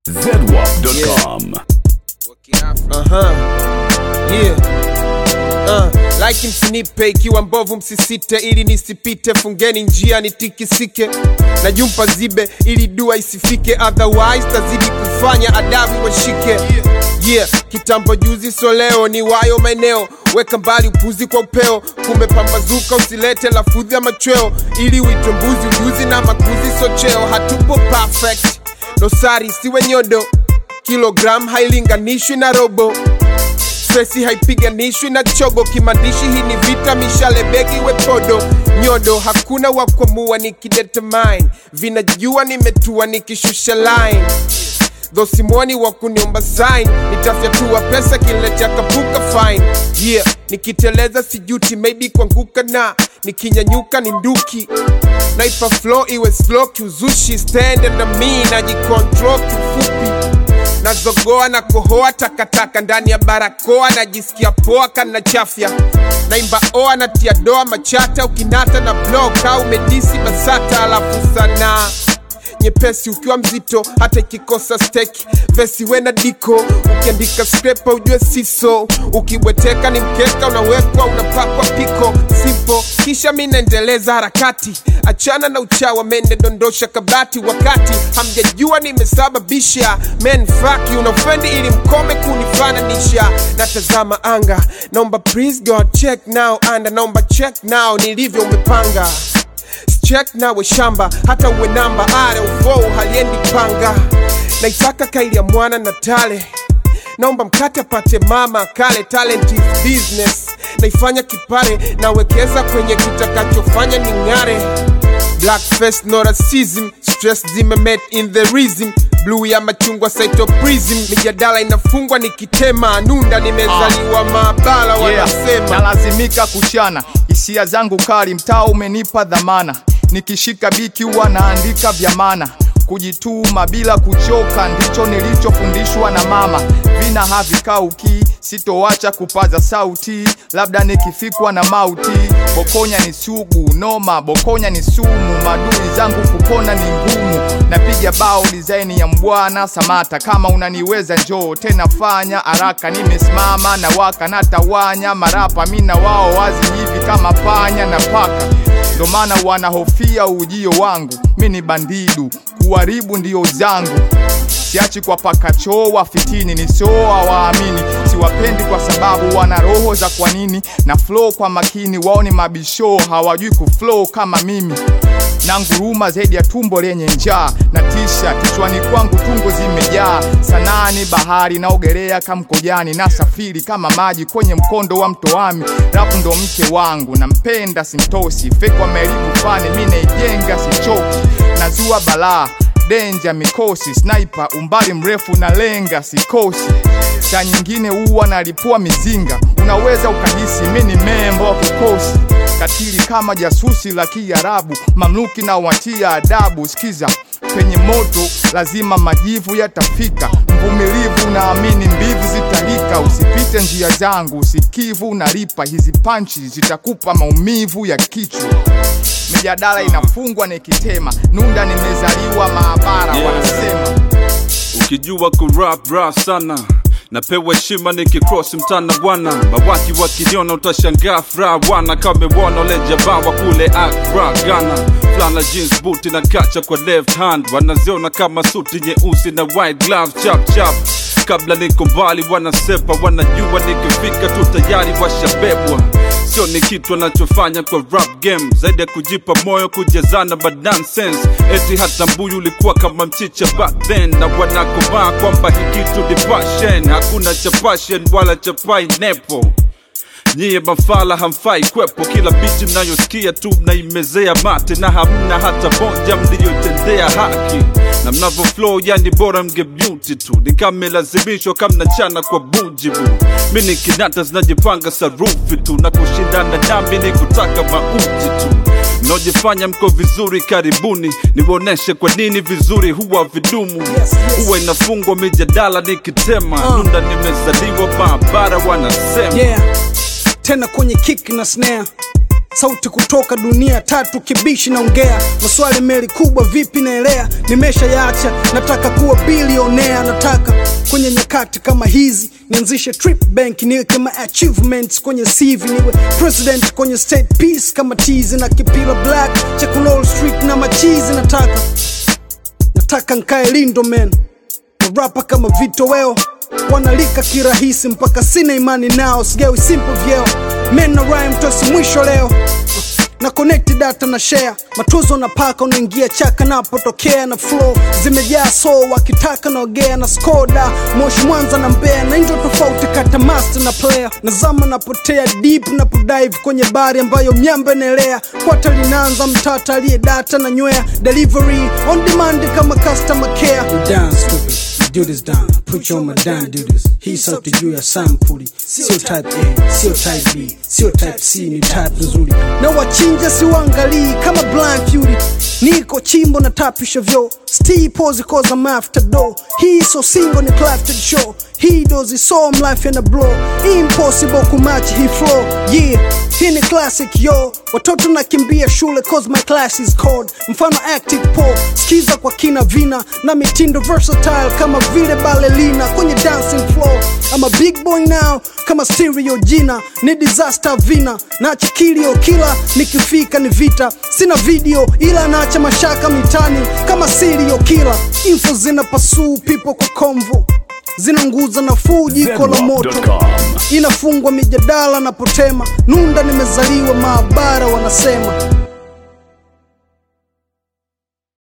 zedwap.com. Aha. Yeah. Uh, like msinipe ikiwa mbovu msisite ili nisipite fungeni njia nitikisike na jumpa zibe ili dua isifike otherwise tazidi kufanya adabu washike yeah kitambo juzi so leo ni wayo maeneo weka mbali upuzi kwa upeo kumepambazuka usilete lafudhi ya machweo ili uitwe mbuzi ujuzi na makuzi so cheo hatupo perfect dosari siwe nyodo kilogram hailinganishwi na robo stresi haipiganishwi na chogo kimandishi hii ni vita mishale begi wepodo nyodo hakuna wa kuamua nikidetermine vinajua nimetua nikishusha line dhosimwoni wa kuniomba sign nitafyatua pesa kiniletea kapuka fine yeah nikiteleza sijuti maybe kuanguka na nikinyanyuka ni nduki naipa flow iwe slow kiuzushi stand and me najikontrol kifupi nazogoa na kohoa takataka ndani ya barakoa najisikia poa kana chafya naimba oa natia doa machata ukinata na blok au medisi basata alafu sana nyepesi ukiwa mzito hata ikikosa steki vesi we na diko ukiandika skrepa ujue siso ukibweteka ni mkeka unawekwa unapakwa piko simpo kisha mi naendeleza harakati achana na uchawa mende dondosha kabati wakati hamjajua nimesababisha men faki unaofendi ili mkome kunifananisha natazama anga naomba please god check now anda naomba check now nilivyo umepanga check nawe shamba hata uwe namba are ufou haliendi panga naitaka kaili ya mwana na tale naomba mkate apate mama kale talent is business naifanya kipare nawekeza kwenye kitakachofanya ni ng'are black face no racism stress zimemet in the rhythm bluu ya machungwa cytoprism mijadala inafungwa nikitema nunda nimezaliwa maabara wanasema nalazimika kuchana hisia zangu kali mtaa umenipa dhamana nikishika biki huwa naandika vya maana kujituma bila kuchoka ndicho nilichofundishwa na mama vina havikauki sitoacha kupaza sauti labda nikifikwa na mauti bokonya ni sugu noma bokonya ni sumu madui zangu kupona ni ngumu napiga bao dizaini ya mbwana samata kama unaniweza njoo tena fanya haraka nimesimama na waka natawanya marapa mina wao wazi hivi kama panya na paka ndo maana wanahofia ujio wangu mi ni bandidu kuharibu ndio zangu siachi kwa pakachoo wafitini nisoa waamini siwapendi kwa sababu wana roho za kwa nini na flow kwa makini wao ni mabisho hawajui kuflow kama mimi na nguruma zaidi ya tumbo lenye njaa na tisha kichwani kwangu tungo zimejaa sanaa ni bahari naogelea kamkojani na safiri kama maji kwenye mkondo wa mtoami rapu ndo mke wangu nampenda simtosi fekwa meribu fani mi naijenga sichoki nazua balaa denja mikosi sniper umbali mrefu na lenga sikosi saa nyingine huwa nalipua mizinga unaweza ukahisi mi ni membo wa kikosi katili kama jasusi la kiarabu mamluki na watia adabu sikiza penye moto lazima majivu yatafika mvumilivu naamini mbivu zitalika usipite njia zangu usikivu unalipa hizi panchi zitakupa maumivu ya kichwa mijadala inafungwa nikitema nunda nimezaliwa maabara Yeah. wanasema ukijua kurap rap sana napewa heshima nikikrosi mtana bwana mawaki wakiniona utashangaa furaha wana kamewona lejabawa kule akra ghana flana jeans buti na kacha kwa left hand wanaziona kama suti nyeusi na white glove chap chap kabla niko mbali wanasepa wanajua nikifika tu tayari washabebwa sio ni kitu anachofanya kwa rap game zaidi ya kujipa moyo kujazana ba nonsense eti hata mbuyu ulikuwa kama mchicha back then na wanakomaa kwamba hii kitu ni passion hakuna cha passion wala cha pineapple Nyie mafala hamfai kwepo, kila biti mnayosikia tu mnaimezea mate na hamna hata moja mliyotendea haki, na mnavyo flow yani bora mgemuti tu, ni kama melazimishwa kama mnachana kwa bujibu. Mi ni kinata zinajipanga sarufi tu, na kushindana nami ni kutaka mauti tu mnaojifanya mko vizuri, karibuni niwaoneshe kwa nini vizuri huwa vidumu. Huwa inafungwa mijadala nikitema, nunda nimezaliwa maabara wanasema yeah tena kwenye kick na snare sauti kutoka dunia tatu kibishi naongea maswali meli kubwa vipi naelea nimesha yacha nataka kuwa bilionea nataka kwenye nyakati kama hizi nianzishe trip bank niwe kama achievements kwenye cv niwe president kwenye state peace kama tizi na kipila black cha kulol street na machizi nataka nataka nkae lindo man marapa kama vitoweo wanalika kirahisi mpaka sina imani nao sigawi simple vyeo men na rhyme tosi mwisho leo na connect data na share matuzo na paka unaingia chaka napotokea na flow zimejaa so wakitaka naogea na skoda moshi mwanza na mbea na ndio tofauti kata master na player nazama napotea deep napodive kwenye bari ambayo myamba inaelea kwata linaanza mtata aliye data na nywea delivery on demand kama customer care you down stupid do this down put your down do this hii sauti juu ya sampuli sio type a sio type b sio type c ni type nzuri na wachinja siwaangalii kama blind fury niko chimbo na tapisha vyo sti pose cause I'm after do hii so single ni clafted show hii dozi so life in a blow impossible kumatch hii flow yeah hii ni classic yo watoto nakimbia shule cause my class is cold mfano active po skiza kwa kina vina na mitindo versatile kama vile balelina kwenye dancing floor I'm a big boy now kama stereo jina ni disaster vina nacha kilio kila nikifika ni vita sina video ila naacha mashaka mitani kama sirio kila info zina pasuu pipo kwa komvo zinaunguza nafuu jiko la moto Zenwap.com. inafungwa mijadala na potema nunda nimezaliwa maabara wanasema